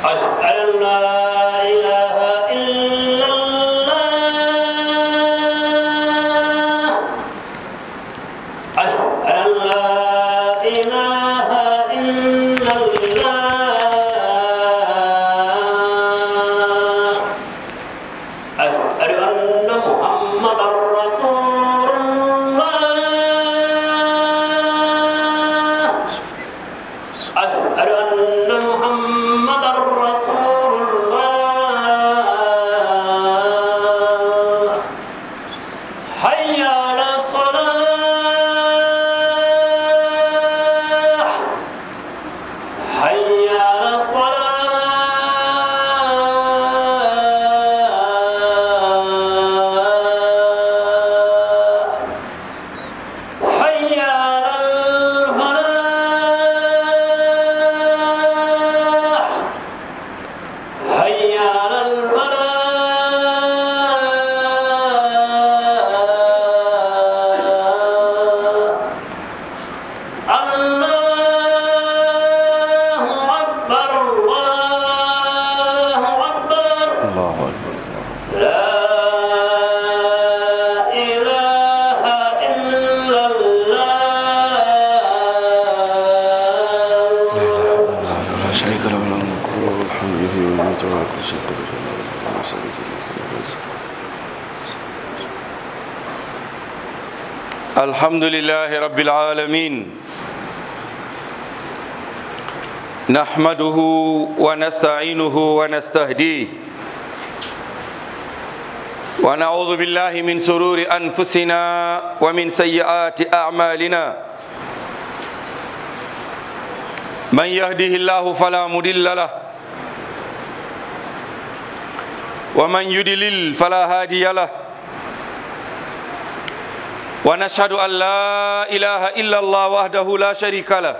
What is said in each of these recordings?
أشهد أن لا إله إلا الله أشهد أن لا إله إلا الله أشهد أن محمدا رسول الله أشهد أن محمدا رسول الله حي على الصلاة حي على الصلاة حي على الفلاح حي على الفلاح الله أكبر الله أكبر الله أكبر لا إله إلا الله لا شريك له له الملك وله الحمد يحيي ويميت وعلى كل شيء قدير اللهم صل وسلم الحمد لله رب العالمين نحمده ونستعينه ونستهديه ونعوذ بالله من سرور أنفسنا ومن سيئات أعمالنا من يهده الله فلا مضل له ومن يضلل فلا هادي له ونشهد أن لا إله إلا الله وحده لا شريك له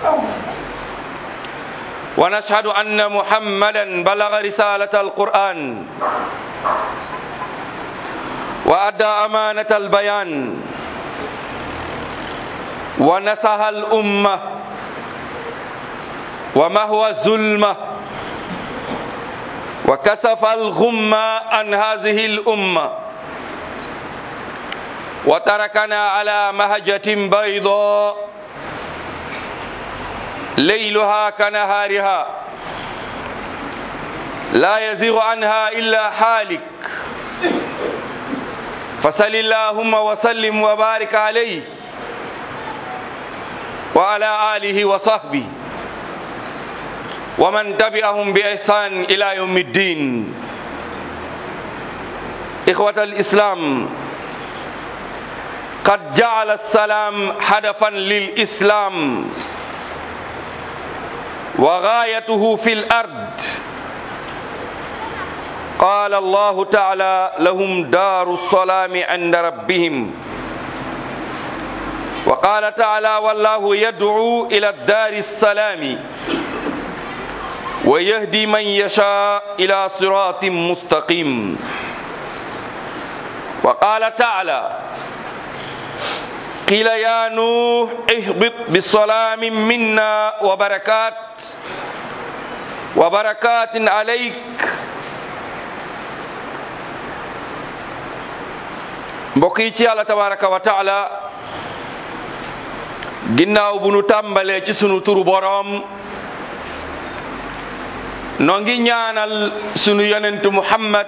ونشهد أن محمدا بلغ رسالة القرآن وأدى أمانة البيان ونصح الأمة ومهوى الظلمة وكسف الغمة عن هذه الأمة وتركنا على مهجة بيضاء ليلها كنهارها لا يزيغ عنها إلا حالك فصل اللهم وسلم وبارك عليه وعلى آله وصحبه ومن تبعهم بإحسان إلى يوم الدين إخوة الإسلام قد جعل السلام هدفا للإسلام وغايته في الأرض قال الله تعالى لهم دار السلام عند ربهم وقال تعالى والله يدعو إلى الدار السلام ويهدي من يشاء إلى صراط مستقيم وقال تعالى قيل يا نوح اهبط بسلام منا وبركات وبركات عليك mbokk yi ci yàlla tabaraka wa taala ginnaaw bu nu tàmbalee ci sunu turu boroom noo ngi ñaanal sunu yonentu muhammad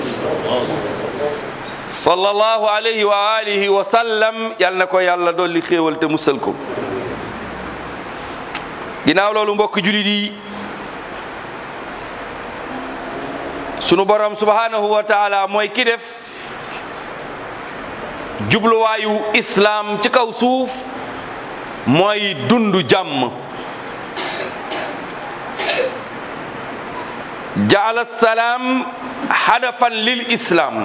sallallahu alayhi wa alihi wa sallam yal na ko yàlla dolli xéewal te musal ko ginnaaw loolu mbokk julit yi sunu borom subhanahu wa taala mooy ki def jubluwaayu islaam ci kaw suuf mooy dundu jàmm jaala salaam hadafan lil islaam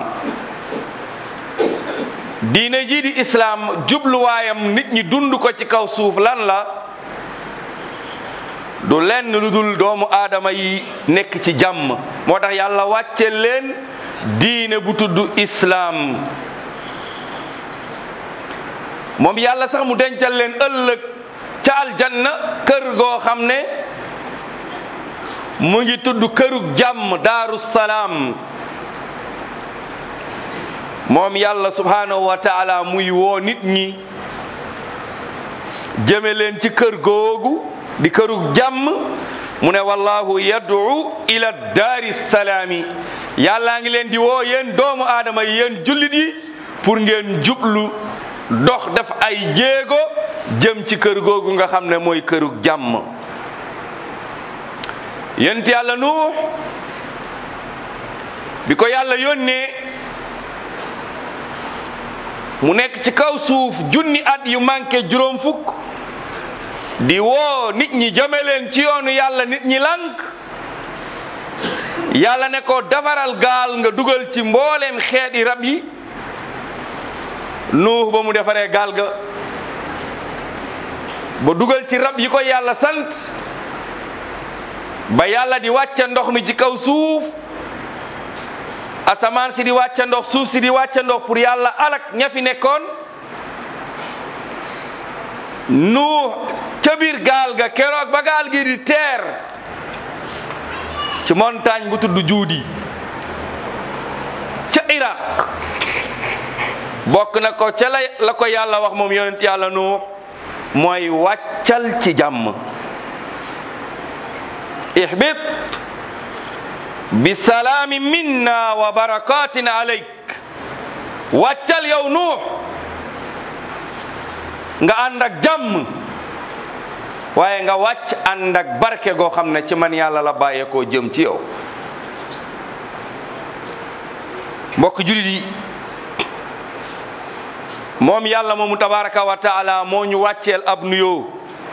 diine jii di islaam jubluwaayam nit ñi dund ko ci kaw suuf lan la du lenn lu dul doomu aadama yi nekk ci jàmm moo tax yàlla wàcce leen diine bu tudd islaam moom yàlla sax mu dencal leen ëllëg ca aljanna kër goo xam ne mu ngi tudd kërug jàmm daaru salaam moom yàlla subhanahu wa taala muy woo nit ñi jëme leen ci kër googu di kërug jàmm mu ne wallahu yad'u ila daari salaami yàllaa ngi leen di woo yéen doomu aadama yi yéen jullit yi pour ngeen jublu dox def ay jéego jëm ci kër googu nga xam ne mooy kërug jàmm yent yàlla nuux bi ko yàlla yónnee mu nekk ci kaw suuf junni at yu manqué juróom fukk di woo nit ñi jëme leen ci yoonu yàlla nit ñi lànk yàlla ne ko defaral gaal nga dugal ci mbooleem xeeti rab yi nuux ba mu defaree gaal ga ba dugal ci rab yi ko yàlla sant ba yàlla di wàcce ndox mi ci kaw suuf asamaan si di wàcce ndox suuf si di wàcce ndox pour yàlla alak ña fi nekkoon nuux ca biir gaal ga keroog ba gaal gi di teer ci montagne bu tudd juudi ca Iraq bokk na ko ca la la ko yàlla wax moom yonent yàlla nuux mooy wàccal ci jàmm ihbit bi salaami minna wa barakatin alayk wàccal yow nuux nga ànd ak jàmm waaye nga wàcc ànd ak barke goo xam ne ci man yàlla la bàyyeekoo jëm ci yow mbokk julit yi moom yàlla moomu tabaraka wa taala moo ñu wàcceel ab nuyoo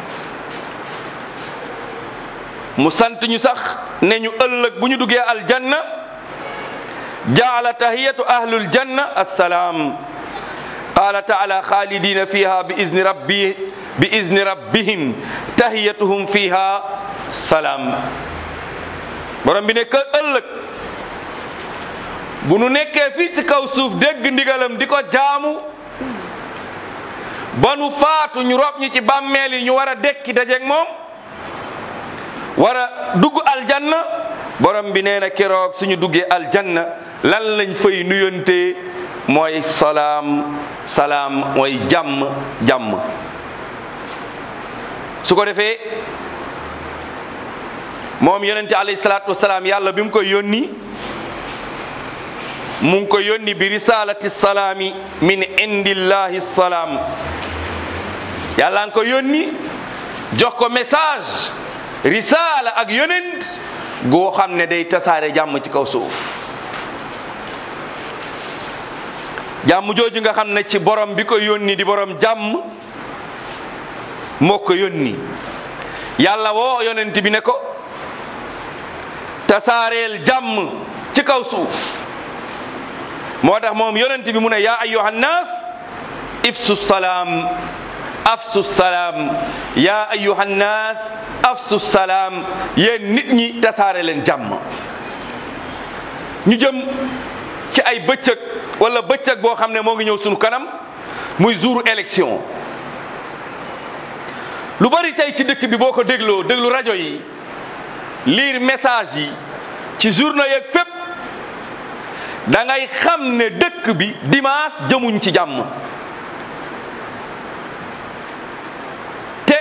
mu sant ñu sax ne ñu ëllëg bu ñu duggee aljanna jaala tahiyatu ahlul janna assalaam qala taala xaalidina fiha bi izni rabbi bi izni rabbihim tahiyatuhum fiha salaam borom bi ne que ëllëg bu nu nekkee fii ci kaw suuf dégg ndigalam di ko jaamu ba nu faatu ñu rob ñu ci bàmmeel yi ñu war a dekki dajeeg moom war a dugg aljanna borom bi nee na keroog suñu duggee aljanna lan lañ fay nuyonte mooy salaam salaam mooy jàmm jàmm su ko defee moom yonente alayhi salaatu wasalaam yàlla bi mu koy yónni mu ngi ko yónni bi risalati salaami min indillahi salaam yàlla nga ko yónni jox ko message risala ak yonent goo xam ne day tasaare jàmm ci kaw suuf jàmm jooju nga xam ne ci borom bi ko yónni di borom jàmm moo ko yónni yàlla woo yonent bi ne ko tasaareel jàmm ci kaw suuf moo tax moom yonent bi mu ne yaa ayyuhan naas ifsu salaam afsu salaam yaa ayyuhan naas afsu salaam yéen nit ñi tasaare leen jàmm ñu jëm ci ay bëccëg wala bëccëg boo xam ne moo ngi ñëw sunu kanam muy jouru élection lu bari tey ci dëkk bi boo ko dégloo déglu rajo yi lire message yi ci journaux yeeg fépp da ngay xam ne dëkk bi dimanche jëmuñ ci jàmm te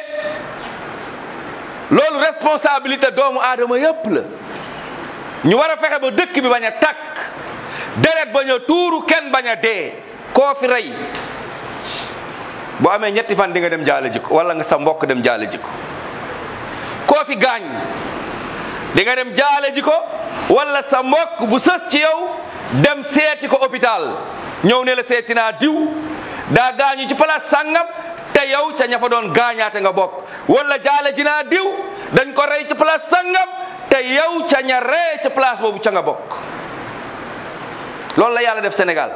loolu responsabilité doomu aadama yépp la ñu war a fexe ba dëkk bi bañ a tàkk deret bañ a tuuru kenn bañ a dee koo fi rey bu amee ñetti fan di nga dem jaale jiko wala nga sa mbokk dem jaale jiko koo fi gaañ di nga dem jaale ji ko wala sa mbokk bu sës ci yow dem seeti ko hôpital ñëw ne la seeti naa diw daa gaañu ci place sàngam te yow ca ña fa doon gaañaate nga bokk wala jaale ji naa diw dañ ko rey ci place sàngam te yow ca ña rey ci place boobu ca nga bokk loolu la yàlla def Sénégal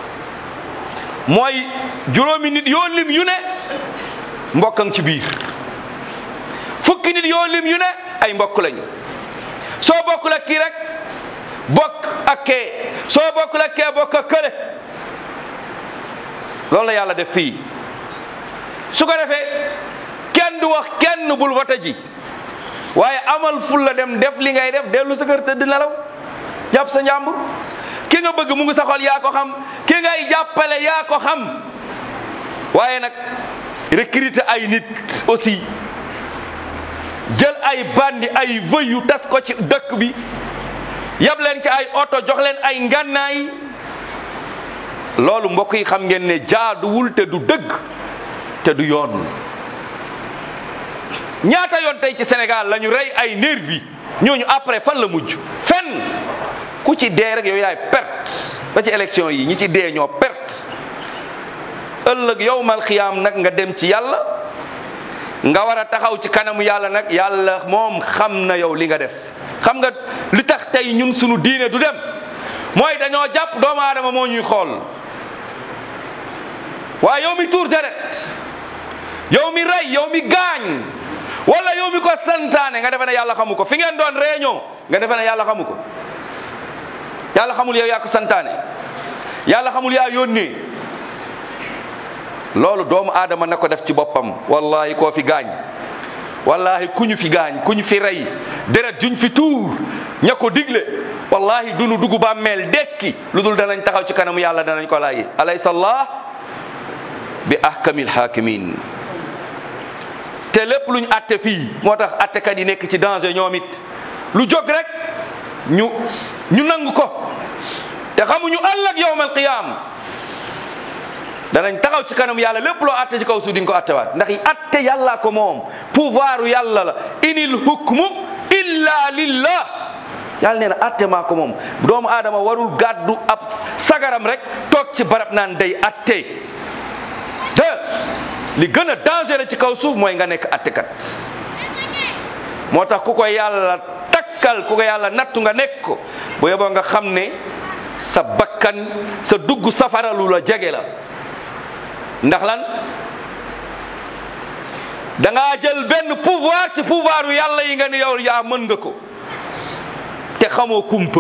mooy juróomi nit yoo lim yu ne mbokkam ci biir fukki nit yoo lim yu ne ay mbokk lañu soo bokkul ak kii rek bokk ak kee soo bokkul ak kee bokk ak kële loolu la yàlla def fii su ko defee kenn du wax kenn bul vote ji waaye amal ful la dem def li ngay def dellu sa kër tëdd nelaw jàpp sa njàmbur ki nga bëgg mu ngi sa xol yaa ko xam ki ngay jàppale yaa ko xam waaye nag recruter ay nit aussi jël ay bandi ay vëy yu tas ko ci dëkk bi yab leen ci ay oto jox leen ay ngànnaay loolu mbokk yi xam ngeen ne jaaduwul te du dëgg te du yoon ñaata yoon tey ci Sénégal la ñu rey ay nervi ñooñu après fan la mujj fenn ku ci dee rek yow yaay perte ba ci élection yi ñi ci dee ñoo perte ëllëg yowmal xiyaam nag nga dem ci yàlla nga war a taxaw ci kanamu yàlla nag yàlla moom xam na yow li nga def xam nga li tax tey ñun sunu diine du dem mooy dañoo jàpp doomu aadama moo ñuy xool waaye yow mi tuur deret yow mi rey yow mi gaañ wala yow mi ko santaane nga defe ne yàlla xamu ko fi ngeen doon réunion nga defe ne yàlla xamu ko yàlla xamul yow yaa ko santaane yàlla xamul yaa yónnee loolu doomu aadama na ko def ci boppam wallahi koo fi gaañ wallahi ku ñu fi gaañ ku ñu fi rey deret juñ fi tuur ña ko digle wallahi dunu dugg bàmmeel dekki lu dul danañ taxaw ci kanamu yàlla danañ ko laaj alaysa allah bi ahkamil hakimin te lépp luñ atte fii moo tax attekat yi nekk ci danger ñoom it lu jóg rek ñu ñu nangu ko te xamuñu ëllëg yawmal qiyaam danañ taxaw ci kanam yàlla lépp loo atte ci kaw suuf di nga ko attewaat ndax yi atte yàlla ko moom pouvoiru yàlla la inil hukmu illa lillah yàlla nee na atte maa ko moom doomu aadama warul gàddu ab sagaram rek toog ci barab naan day atte te li gën a dangereux ci kaw suuf mooy nga nekk attekat moo tax ku ko yàlla takkal ku ko yàlla nattu nga nekk ko bu yeboo nga xam ne sa bakkan sa dugg safara lu la jege la ndax lan da ngaa jël benn pouvoir ci pouvoiru yàlla yi nga ni yow yaa mën nga ko te xamoo kumpa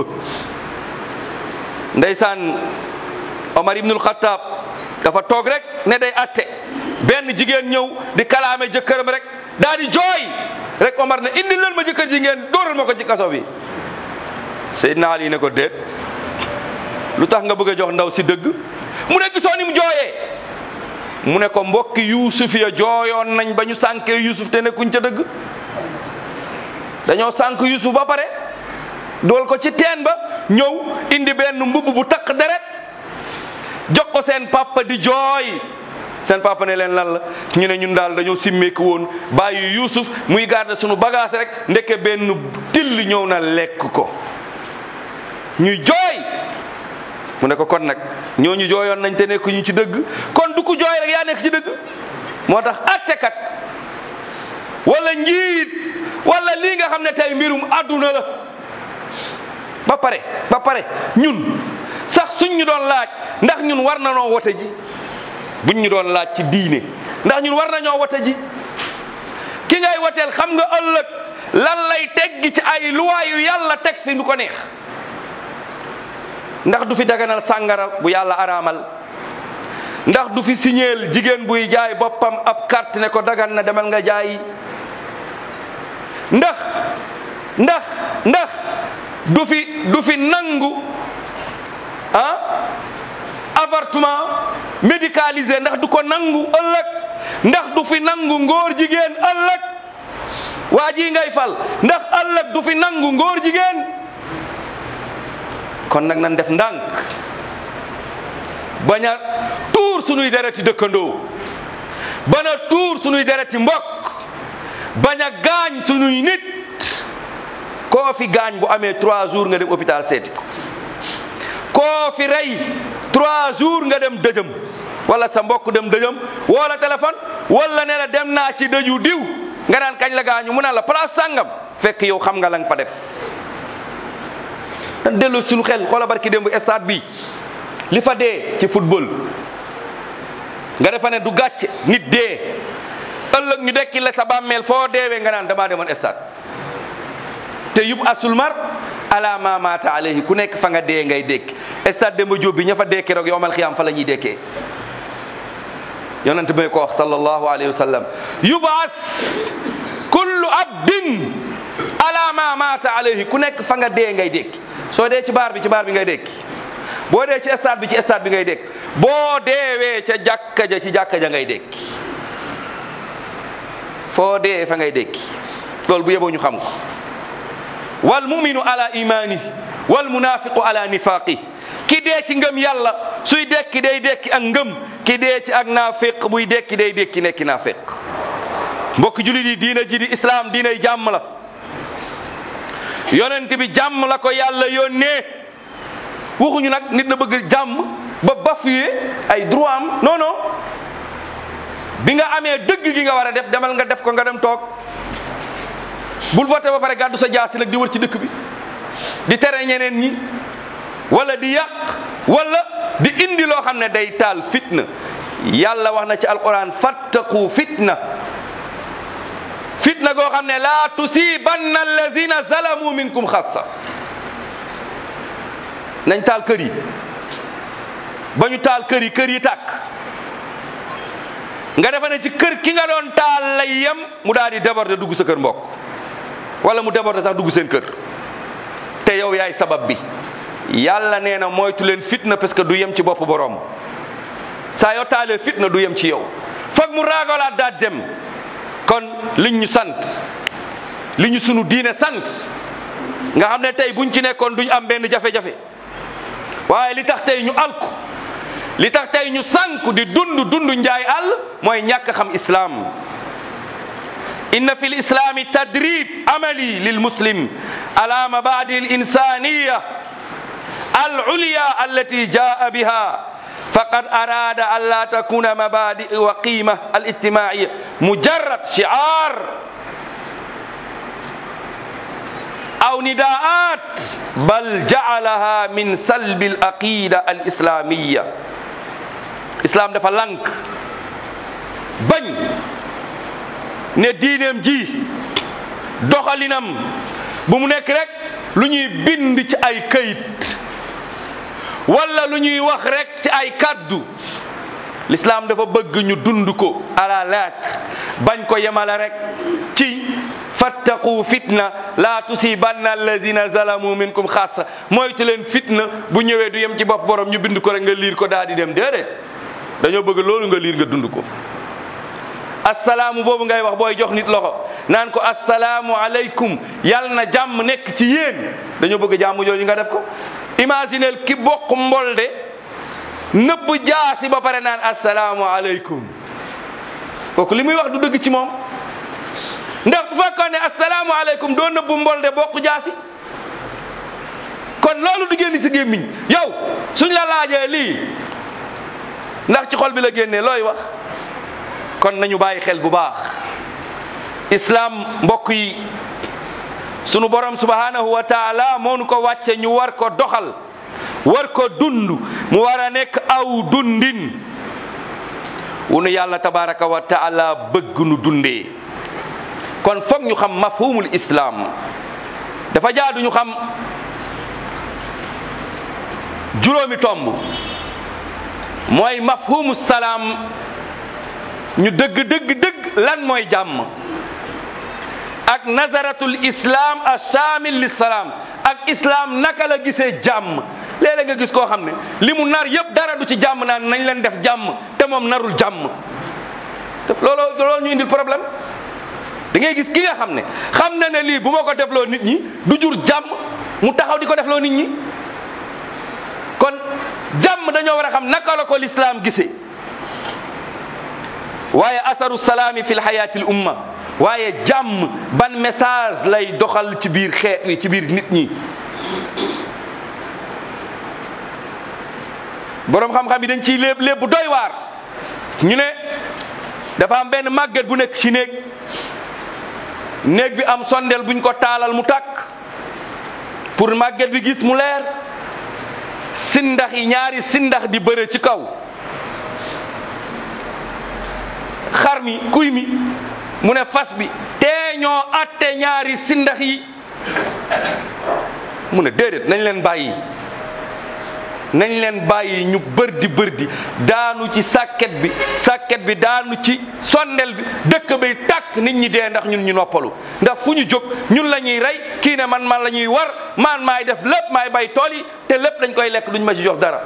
ndeysaan Omar ibnul Xattaab dafa toog rek ne day atte benn jigéen ñëw di kalaame jëkkëram rek daal di jooy rek Omar ne indi leen ma jëkkër ji ngeen dóoral ma ko ci kaso bi Seydina Ali ne ko déet lu tax nga bëgg a jox ndaw si dëgg mu ne gisoo ni mu jooyee mu ne ko mbokki yuusuf ya jooyoon nañ ba ñu sànkee yuusuf te nekkuñ ca dëgg dañoo sànk yuusuf ba pare dool ko ci teen ba ñëw indi benn mbubb bu takk deret jox ko seen papa di jooy seen papa ne leen lan la ñu ne ñun daal dañoo simmeeku woon bàyyi yuusuf muy garder sunu bagage rek ndeke benn till ñëw na lekk ko ñuy jooy mu ne ko kon nag ñooñu jooyoon nañ te nekk ñu ci dëgg kon du ko jooy rek yaa nekk ci dëgg moo tax attekat wala njiit wala lii nga xam ne tey mbirum àdduna la ba pare ba pare ñun sax suñ ñu doon laaj ndax ñun war na noo wote ji buñ ñu doon laaj ci diine ndax ñun war nañoo wote ji ki ngay woteel xam nga ëllëg lan lay teggi ci ay luwaayu yàlla teg fi nu ko neex ndax du fi daganal sàngara bu yàlla araamal ndax du fi signeel jigéen buy jaay boppam ab carte ne ko dagan na demal nga jaay ndax ndax ndax du fi du fi nangu ah avortement médicalisé ndax du ko nangu ëllëg ndax du fi nangu ngóor jigéen ëllëg waa ji ngay fal ndax ëllëg du fi nangu ngóor jigéen kon nag nan def ndànk bañ a tuur sunuy dereti dëkkandoo bañ a tuur sunuy dereti mbokk bañ a gaañ sunuy nit koo fi gaañ bu amee trois jours nga dem hôpital seeti ko koo fi rey trois jours nga dem dëjëm wala sa mbokk dem dëjëm wala téléphone wala ne la dem naa ci dëju diw nga naan kañ la gaañu mu naan la place sàngam fekk yow xam nga la nga fa def dan delloo suñu xel xoola barki démb stade bi li fa dee ci football nga defa ne du gàcce nit dee ëllëg ñu dekki la sa bàmmeel foo deewee nga naan damaa demoon stade te yub asul mar ala ma mata alayhi ku nekk fa nga dee ngay dékki stade Demba Diop bi ña fa dekkee rek yowmal xiyaam fa la ñuy dekkee yonent bi ko wax sallallahu alayhi wa sallam yubas kullu abdin ala ma maata alayhi ku nekk fa nga dee ngay dékki soo dee ci baar bi ci baar bi ngay dékki boo dee ci stade bi ci stade bi ngay dékki boo deewee ca jàkka ja ci jàkka ja ngay dékki foo dee fa ngay dékki loolu bu yeboo ñu xam ko wal muminu ala imani wal munafiqu ala nifaqi ki dee ci ngëm yàlla suy dekki day dekki ak ngëm ki dee ci ak naafiq buy dekki day dekki nekki naafiq mbokk julit yi diina ji di islam diinay jàmm la yonent bi jàmm la ko yàlla yónnee waxuñu nag nit na bëgg jàmm ba bafuyee ay droit am non non bi nga amee dëgg gi nga war a def demal nga def ko nga dem toog bul voté ba pare gàddu sa jaasi nag di wër ci dëkk bi di tere ñeneen ñi wala di yàq wala di indi loo xam ne day taal fitna yàlla wax na ci alquran fattaqu fitna fitna goo xam ne laa tusibanna allazina zalamu minkum xassa nañ taal kër yi ba ñu taal kër yi kër yi tàkk nga defa ne ci kër ki nga doon taal lay yem mu daal di déborder dugg sa kër mbokk wala mu déborder sax dugg seen kër te yow yaay sabab bi yàlla nee na moytu leen fitna parce que du yem ci bopp borom saa yoo taalee fitna du yem ci yow foog mu raagalaat daat dem kon liñ ñu sant li ñu sunu diine sant nga xam ne tey buñ ci nekkoon duñ am benn jafe-jafe waaye li tax tey ñu alku li tax tey ñu sànku di dund dund njaay àll mooy ñàkk xam islaam inna fi lislami tadrib amali lil muslim ala mabadi al insaniya al ulya allati jaa biha faqad arada an la takuna mabadi wa qima al ijtimaiya mujarrad shi'ar aw nidaat bal ja'alaha min salbi al aqida al islamiyya islam dafa lank bañ ne diineem ji doxalinam bu mu nekk rek lu ñuy bind ci ay këyit wala lu ñuy wax rek ci ay kaddu l'islam dafa bëgg ñu dund ko à la lettre bañ ko yemale rek ci fattaqu fitna la tusibanna allazina zalamu minkum xaasa moytu leen fitna bu ñëwee du yem ci bopp borom ñu bind ko rek nga liir ko daal di dem déedéet dañoo bëgg loolu nga liir nga dund ko assalaamu boobu ngay wax booy jox nit loxo naan ko assalaamu aleykum yàlla na jàmm nekk ci yéen dañoo bëgg jàmm jooju nga def ko imagineel ki bokk mbolde nëbb jaasi ba pare naan assalaamu aleykum kooku li muy wax du dëgg ci moom ndax bu fekkoon ne assalaamu aleykum doo nëbb mbolde bokk jaasi kon loolu du génn si gémmiñ yow suñ la laajee lii ndax ci xol bi la génnee looy wax kon nañu bàyyi xel bu baax islam mbokk yi sunu borom subhanahu wa taala moo nu ko wàcce ñu war ko doxal war ko dund mu war a nekk aw dundin wunu yàlla tabaraka wa taala bëgg nu dundee kon foog ñu xam mafhumul islam dafa jaadu ñu xam juróomi tomb mooy mafhumu salaam ñu dëgg dëgg dëgg lan mooy jàmm ak nazaratul islam ashamil li salaam ak islam naka la gisee jàmm léeg-léeg nga gis koo xam ne li mu nar yëpp dara du ci jàmm naan nañ leen def jàmm te moom narul jàmm looloo loolu ñu indil problème da ngay gis ki nga xam ne xam na ne lii bu ma ko defloo nit ñi du jur jàmm mu taxaw di ko defloo nit ñi kon jàmm dañoo war a xam naka la ko l'islam gisee waaye asaru salaami fi lxayaati l umma waaye jàmm ban message lay doxal ci biir xeet wi ci biir nit ñi boroom xam-xam yi dañ ciy léeb léeb bu doy waar ñu ne dafa am benn màgget bu nekk ci néeg néeg bi am sondeel buñ ko taalal mu tàkk pour màgget bi gis mu leer sindax yi ñaari sindax di bëre ci kaw xar mi kuy mi mu ne fas bi tee ñoo atte ñaari sindax yi mu ne déedéet nañ leen bàyyi nañ leen bàyyi ñu bërdi bërdi daanu ci sàkket bi sàkket bi daanu ci sondel bi dëkk bi tàkk nit ñi dee ndax ñun ñu noppalu ndax fu ñu jóg ñun la ñuy rey kii ne man man la ñuy war man maay def lépp maay bay tool yi te lépp dañ koy lekk duñ ma ci jox dara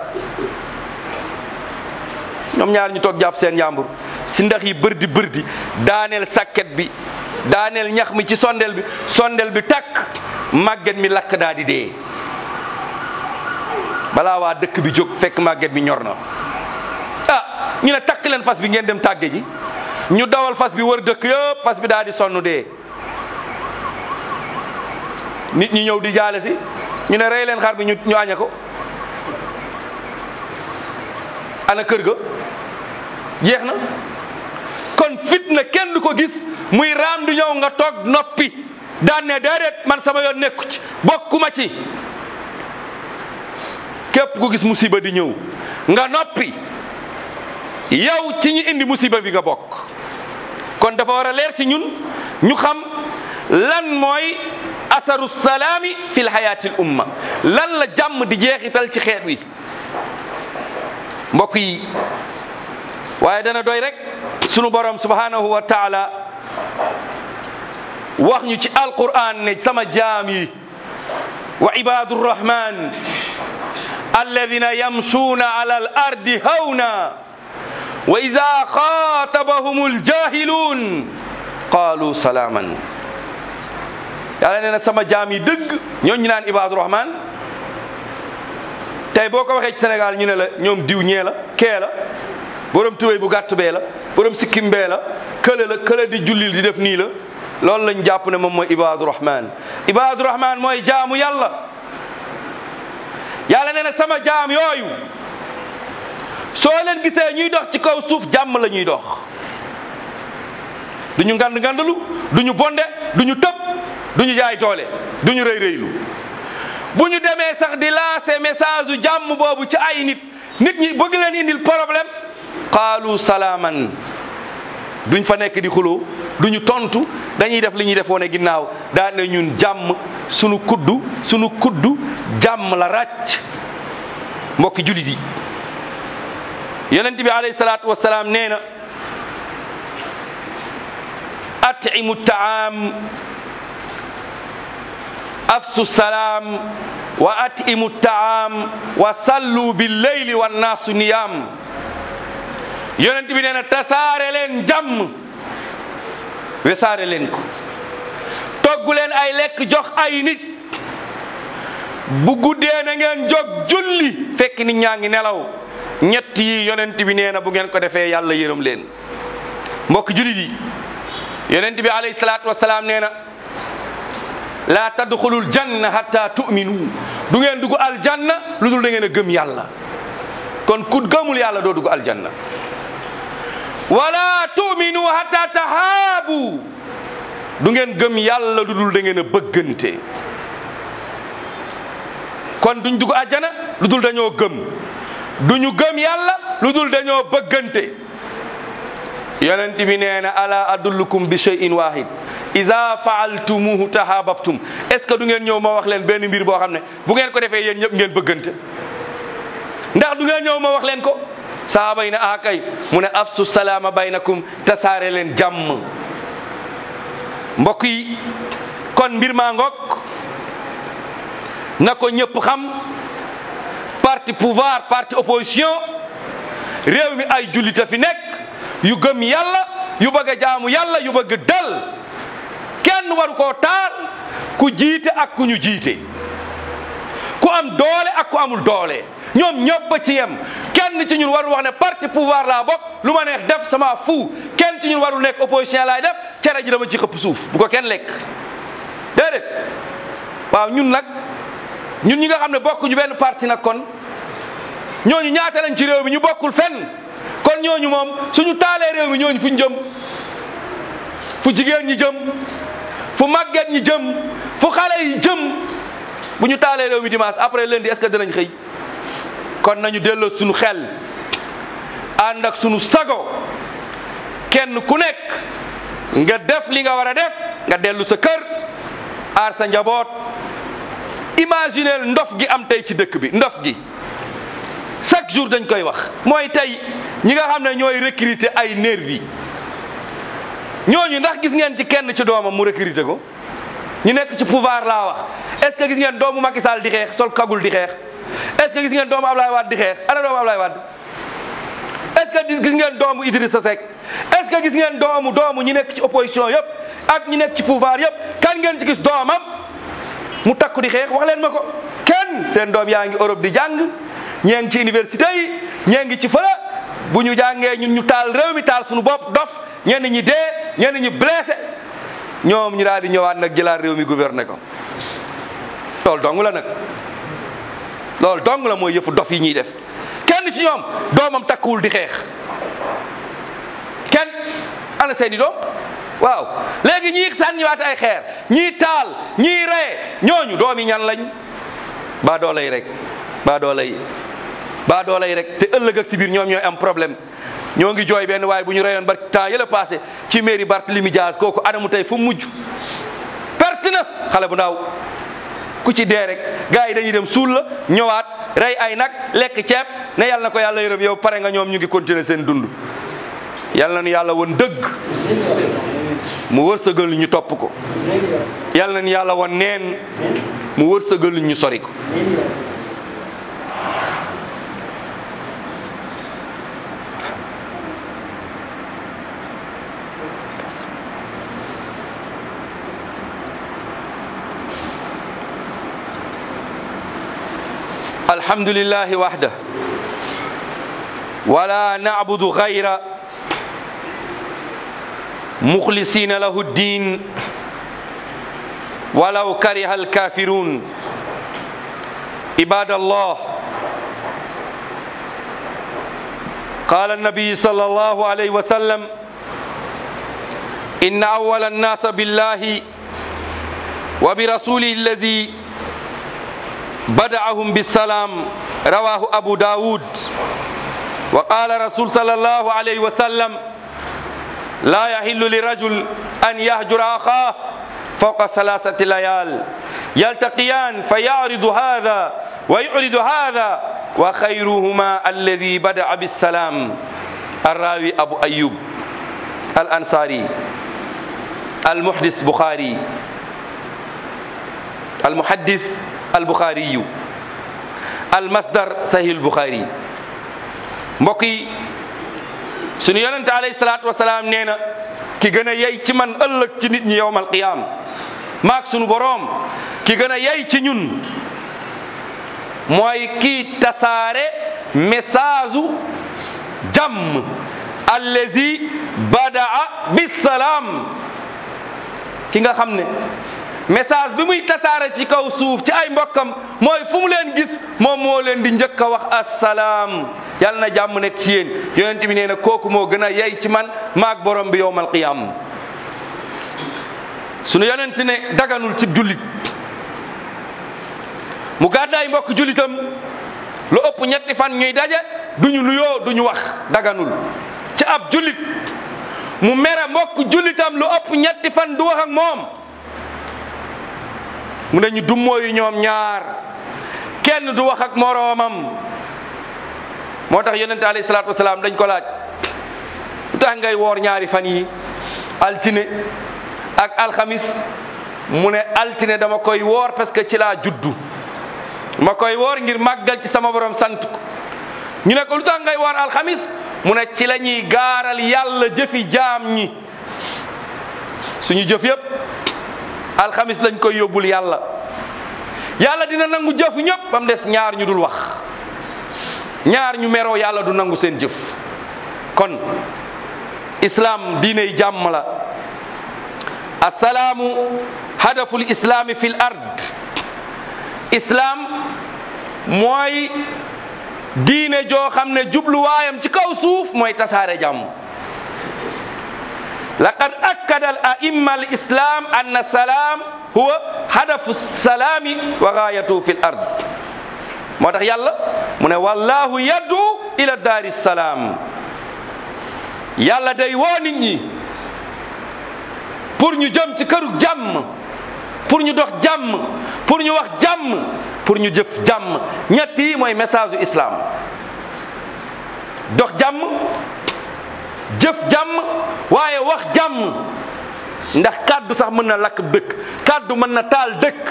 ñoom ñaar ñu toog jàpp seen yàmbur si ndax yi bërdi bërdi daaneel sàkket bi daaneel ñax mi ci sondel bi sondel bi takk màgget mi lakk daa di dee balaa waa dëkk bi jóg fekk màgget bi ñor na ah ñu ne takk leen fas bi ngeen dem tàgge ji ñu dawal fas bi wër dëkk yëpp fas bi daa di sonn dee nit ñi ñëw di jaale si ñu ne rey leen xar bi ñu ñu aña ko ana kër ga jeex na kon fitna kenn du ko gis muy raam du ñëw nga toog noppi daan ne déedéet man sama yoon nekku ci bokkuma ci képp ku gis musiba di ñëw nga noppi yow ci ñi indi musiba bi nga bokk kon dafa war a leer ci ñun ñu xam lan mooy asaru salaami fi lxayaati l umma lan la jàmm di jeexital ci xeet wi mbokk yi waaye dana doy rek sunu borom subhanahu wa taala wax ñu ci alquran ne sama jaam yi wa ibadu rrahman alladina yamsuuna ala al ardi hawna wa ida xaatabahum aljahiluun qaalu salaaman yàlla nee na sama jaam yi dëgg ñooñu naan ibadu rahman tey boo ko waxee ci Sénégal ñu ne la ñoom diw ñee la kee la borom tubéy bu gàtt bee la borom sikkim bee la kële la kële di jullil di def nii la loolu lañ jàpp ne moom mooy ibadu rahman ibadu rahman mooy jaamu yàlla yàlla nee na sama jaam yooyu soo leen gisee ñuy dox ci kaw suuf jàmm la ñuy dox duñu ngand ngandalu duñu bonde duñu tëb duñu jaay doole duñu rëy rëylu bu ñu demee sax di lancer message u jàmm boobu ci ay nit nit ñi bëgg leen indil problème qaalu salaaman duñ fa nekk di xuloo duñu tontu dañuy def li ñuy def woone ginnaaw daan ne ñun jàmm sunu kuddu sunu kuddu jàmm la ràcc mbokki julit yi yonent bi alayhi salaatu wasalaam nee na atimu taam afsu salaam wa atimu taam wa sallu billeyli wannaasu niyaam yonent bi nee na tasaare leen jàmm wesaare leen ko toggu leen ay lekk jox ay nit bu guddee na ngeen jóg julli fekk nit ñaa ngi nelaw ñett yi yonent bi nee na bu ngeen ko defee yàlla yërëm leen mbokk jullit yi yonent bi alayhi salaatu wasalaam nee na laa tadxulul janna hatta tu'minu du ngeen dugg aljanna lu dul da ngeen a gëm yàlla kon ku gëmul yàlla doo dugg aljanna wala tu'minu hatta tahaabu du ngeen gëm yàlla lu dul da ngeen a bëggante kon duñ dugg àjjana lu dul dañoo gëm duñu gëm yàlla lu dul dañoo bëggante yonent bi nee na ala adullukum bi shay'in wahid iza faaltumuhu tahababtum est ce que du ngeen ñëw ma wax leen benn mbir boo xam ne bu ngeen ko defee yéen ñëpp ngeen bëggante ndax du ngeen ñëw ma wax leen ko sahaaba yi ne ah kay mu ne afsu salaama baynakum tasaare leen jàmm mbokk yi kon mbir maa ngoog na ko ñëpp xam parti pouvoir parti opposition réew mi ay jullita fi nekk yu gëm yàlla yu bëgg a jaamu yàlla yu bëgg dal kenn waru koo taal ku jiite ak ku ñu jiite ku am doole ak ku amul doole ñoom ñëpp ci yem kenn ci ñun warul wax ne parti pouvoir laa bokk lu ma neex def sama fu kenn ci ñun warul nekk opposition laay def cere ji dama ci xëpp suuf bu ko kenn lekk déedéet waaw ñun nag ñun ñi nga xam ne bokkuñu benn parti nag kon ñooñu ñaata lañ ci réew mi ñu bokkul fenn kon ñooñu moom suñu taalee réew mi ñooñu fu ñu jëm fu jigéen ñi jëm fu màgget ñi jëm fu xale yi jëm bu ñu taalee réew mi dimanche après lundi est-ce que dinañ xëy kon nañu delloo suñu xel ànd ak suñu sago kenn ku nekk nga def li nga war a def nga dellu sa kër aar sa njaboot imagineel ndof gi am tey ci dëkk bi ndof gi chaque jour dañ koy wax mooy tey ñi nga xam ne ñooy recruter ay nervi ñooñu ndax gis ngeen ci kenn ci doomam mu recruter ko ñu nekk ci pouvoir laa wax est-ce que gis ngeen doomu Macky Sall di xeex sol kagul di xeex est-ce que gis ngeen doomu Ablaye Wade di xeex ana doomu Ablaye Wade est-ce que gis ngeen doomu Idrissa Seck est-ce que gis ngeen doomu doomu ñi nekk ci opposition yëpp ak ñi nekk ci pouvoir yëpp kan ngeen ci gis doomam mu takku di xeex wax leen ma ko kenn seen doom yaa ngi Europe di jàng ñee ngi ci université yi ñee ngi ci fële bu ñu jàngee ñun ñu taal réew mi taal suñu bopp dof ñenn ñi dee ñenn ñi blessé ñoom ñu daal di ñëwaat nag jëlaat réew mi gouverner ko loolu dong la nag loolu dong la mooy yëfu dof yi ñuy def kenn ci ñoom doomam takkuwul di xeex kenn ana seeni doom waaw léegi ñii sànniwaat ay xeer ñii taal ñii ree ñooñu doomi ñan lañ baa doolay rek baa doolay baa doolay rek te ëllëg ak si biir ñoom ñooy am problème ñoo ngi jooy benn waaye bu ñu reyoon ba temps yële passé ci mairie Barthélemy Diaz kooku anamu tey fu mujj perte na xale bu ndaw ku ci dee rek gars yi dañuy dem suul la ñëwaat rey ay nag lekk ceeb ne yàlla na ko yàlla yërëm yow pare nga ñoom ñu ngi continuer seen dund yàlla na nu yàlla woon dëgg mu wërsëgal ñu topp ko yàlla na nu yàlla woon neen mu wërsëgal ñu sori ko الحمد لله وحده ولا نعبد غير مخلصين له الدين ولو كره الكافرون عباد الله قال النبي صلى الله عليه وسلم إن أول الناس بالله وبرسوله الذي بدعهم بالسلام رواه أبو داود وقال رسول صلى الله عليه وسلم لا يحل لرجل أن يهجر أخاه فوق ثلاثة ليال يلتقيان فيعرض هذا ويعرض هذا وخيرهما الذي بدأ بالسلام الراوي أبو أيوب الأنصاري المحدث بخاري المحدث البخاري المصدر صحيح البخاري mbokk yi sunu yonente alayhi salaatu wasalaam nee na ki gën a yey ci man ëllëg ci nit ñi yowmal qiyaam maak sunu boroom ki gën a yey ci ñun mooy kii tasaare message u jàmm allazi badaa bisalaam ki nga xam ne message bi muy tasaare ci kaw suuf ci ay mbokkam mooy fu mu leen gis moom moo leen di njëkk a wax assalaam yàlla na jàmm nekk ci yéen yonent bi nee na kooku moo gën a yey ci man maag borom bi yowmal qiyam sunu yonent ne daganul ci jullit mu gàddaay mbokk jullitam lu ëpp ñetti fan ñuy daje duñu nuyoo duñu wax daganul ci ab jullit mu mere mbokk jullitam lu ëpp ñetti fan du wax ak moom mu ne ñu dummóoyu ñoom ñaar kenn du wax ak moroomam moo tax yonente alayhi salaatu wasalaam dañ ko laaj lu tax ngay woor ñaari fan yi altine ak alxamis mu ne altine dama koy woor parce que ci laa juddu ma koy woor ngir màggal ci sama borom sant ko ñu ne ko lu tax ngay woor alxamis mu ne ci la ñuy gaaral yàlla jëfi jaam ñi suñu jëf yëpp alxamis lañ koy yóbbul yàlla yàlla dina nangu jëf ñëpp ba mu des ñaar ñu dul wax ñaar ñu meroo yàlla du nangu seen jëf kon islam diiney jàmm la assalaamu hadaful islaami fil ard islam mooy diine joo xam ne jubluwaayam ci kaw suuf mooy tasaare jàmm laqad akkada al aimma al islam anna salaam huwa hadafu salaami wa gaayatu fi l ard moo tax yàlla mu ne wallahu yaddu ila daari salaam yàlla day woo nit ñi pour ñu jëm ci këru jàmm pour ñu dox jàmm pour ñu wax jàmm pour ñu jëf jàmm ñett yi mooy message u islam dox jàmm jëf jàmm waaye wax jàmm ndax kàddu sax mën na lakk dëkk kàddu mën na taal dëkk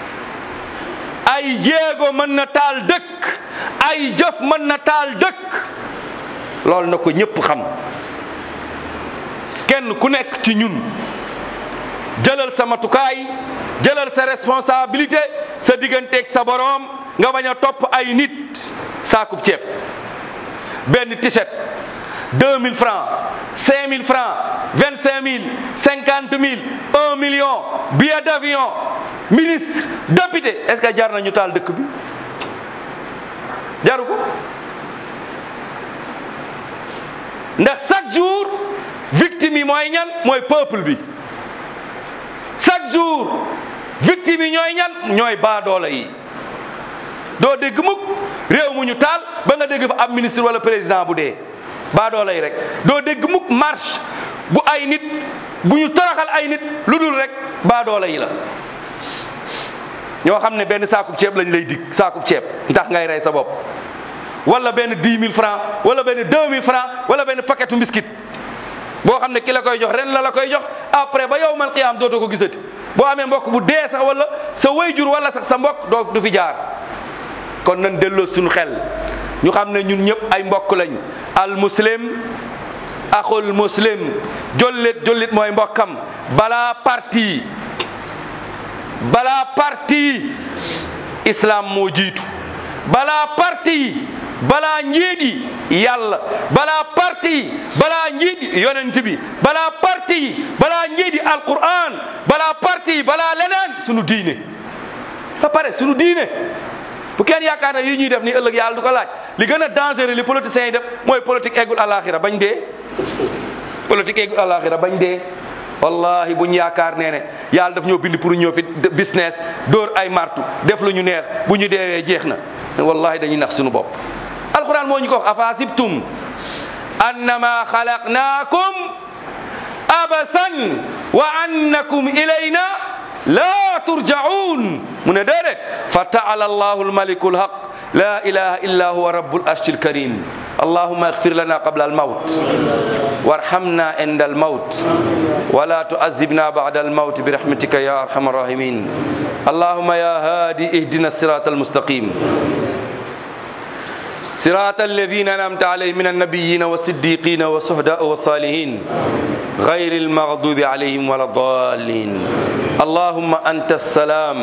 ay jéego mën na taal dëkk ay jëf mën na taal dëkk loolu na ko ñépp xam kenn ku nekk ci ñun jëlal sa matukaay jëlal sa responsabilité sa digganteeg sa boroom nga bañ a topp ay nit saakub ceeb benn t-shirt 2000 francs 5000 francs 25000 50000 1 million billet d'avion ministre député est-ce que jar na ñu taal dëkk bi jaru ko ndax chaque jour victime yi mooy ñan mooy peuple bi chaque jour victime yi ñooy ñan ñooy baadoola yi doo dégg mukk réew mu ñu taal ba nga dégg fa ab ministre wala président bu dee baadoola yi rek doo dégg mukk marche bu ay nit bu ñu toroxal ay nit lu dul rek baadoola yi la ñoo xam ne benn saakub ceeb lañ lay dig saakub ceeb ndax ngay rey sa bopp wala benn dix mille francs wala benn deux mille francs wala benn paquetu biscuit boo xam ne ki la koy jox ren la la koy jox après ba yow mal qiyaam dootoo ko gisati boo amee mbokk bu dee sax wala sa wayjur wala sax sa mbokk doo du fi jaar kon nan delloo suñu xel ñu xam ne ñun ñëpp ay mbokk lañ al muslim axul muslim jollit jollit mooy mbokkam balaa parti balaa parti islam moo jiitu balaa parti balaa njiidi yàlla balaa parti balaa njiidi yonent bi balaa parti balaa njiidi alquran balaa parti balaa leneen sunu diine ba pare sunu diine bu kenn yaakaar ne yi ñuy def ni ëllëg yàlla du ko laaj li gën a dangereux li politiciens yi def mooy politique eggul alaxira bañ dee politique eggul alaxira bañ dee wallahi buñ yaakaar nee ne yàlla daf ñoo bind pour ñëw fi business dóor ay martu def lu ñu neex bu ñu deewee jeex na wallahi dañuy nax suñu bopp alquran moo ñu ko wax afasibtum annama xalaqnaakum abasan wa annakum ilayna la turjaun mu ne déedéet fa taala allahu almaliku alhaq la ilaha illa huwa rabbul arshil karim allahuma اغفر لنا قبل الموت وارحمنا عند الموت ولا تعذبنا بعد الموت برحمتك يا ارحم الراحمين اللهم يا هادي اهدنا الصراط المستقيم صراط الذين انعمت عليهم من النبيين والصديقين والشهداء والصالحين غير المغضوب عليهم ولا الضالين اللهم انت السلام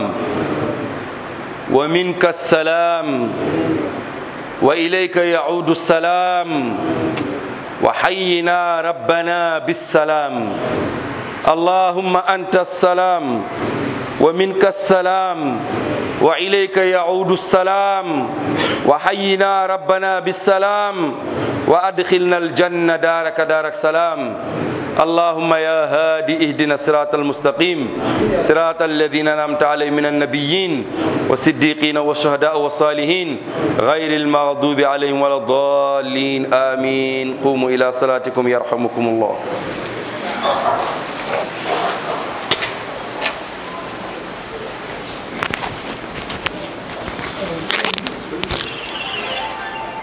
ومنك السلام وإليك يعود السلام وحينا ربنا بالسلام اللهم أنت السلام ومنك السلام وإليك يعود السلام وحينا ربنا بالسلام وأدخلنا الجنة دارك دارك سلام اللهم يا هادي اهدنا الصراط المستقيم صراط الذين انعمت عليهم من النبيين والصديقين والشهداء والصالحين غير المغضوب عليهم ولا الضالين امين قوموا الى صلاتكم يرحمكم الله